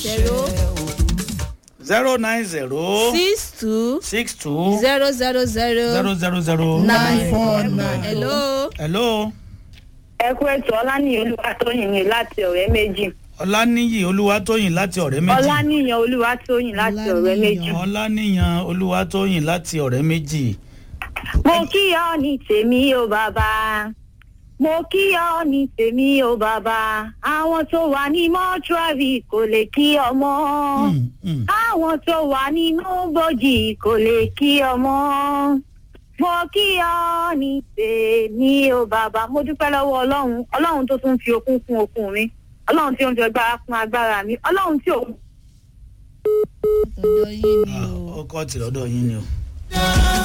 zero zero nine zero six two six two zero zero zero zero zero zero nine four nine. hello. hello ẹ kú ètò ọlánìyàn olúwatóyìn ni láti ọ̀rẹ́ méjì ọláníyì olúwatóyìn láti ọ̀rẹ́ méjì ọlánìyàn olúwatóyìn láti ọ̀rẹ́ méjì. ọláníyàn olúwatóyìn láti ọ̀rẹ́ méjì mo kí ọ ní tèmi o bàbá mo kí ọ ní tèmi o bàbá àwọn tó wà ní mọ́túárì kò lè kí ọmọ Mm, mm. àwọn tó wà nínú bòjì kò lè kí ọmọ mo kí ọ ní tèmi o bàbá mo dúpẹ́ lọ́wọ́ ọlọ́run ọlọ́run tó tún fi okun kún okun mi ọlọ́run tí ó ń fi agbára kún agbára mi ọlọ́run tí ò ọ̀dọ̀ yín ni Ah, o. ọkọ tìrọ̀dọ̀ yín ni o.